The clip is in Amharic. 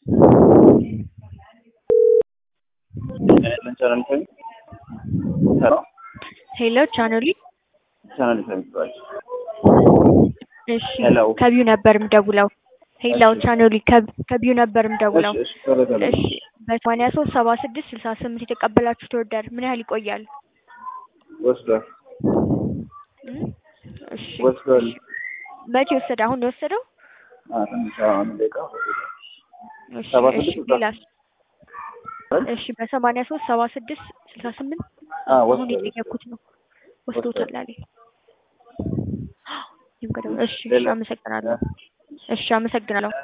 ሄሎ ቻናሊ ቻናል ይፈልጋል። እሺ ሄሎ። ከቢዩ ነበር የምደውለው። ሄሎ ቻናሊ ከቢዩ ነበር የምደውለው። እሺ፣ ቶሎ ቶሎ። እሺ በሰማንያ ሶስት ሰባ ስድስት ስልሳ ስምንት የተቀበላችሁት ኦርደር ምን ያህል ይቆያል? ወስዷል እም? እሺ ወስዷል። መቼ ወሰደ? አሁን ነው የወሰደው? አዎ፣ ትንሽ አሁን ደቂቃ እሺ ሰባ እሺ ስድስት ስልሳ ሌላስ? እሺ በሰማንያ ሶስት ሰባ ስድስት ስልሳ ስምንት አዎ፣ አሁን ወስዷል። የጠየኩት ነው። ወስዶታል አለኝ። እሺ እሺ ሌላ? አመሰግናለሁ። እሺ አመሰግናለሁ።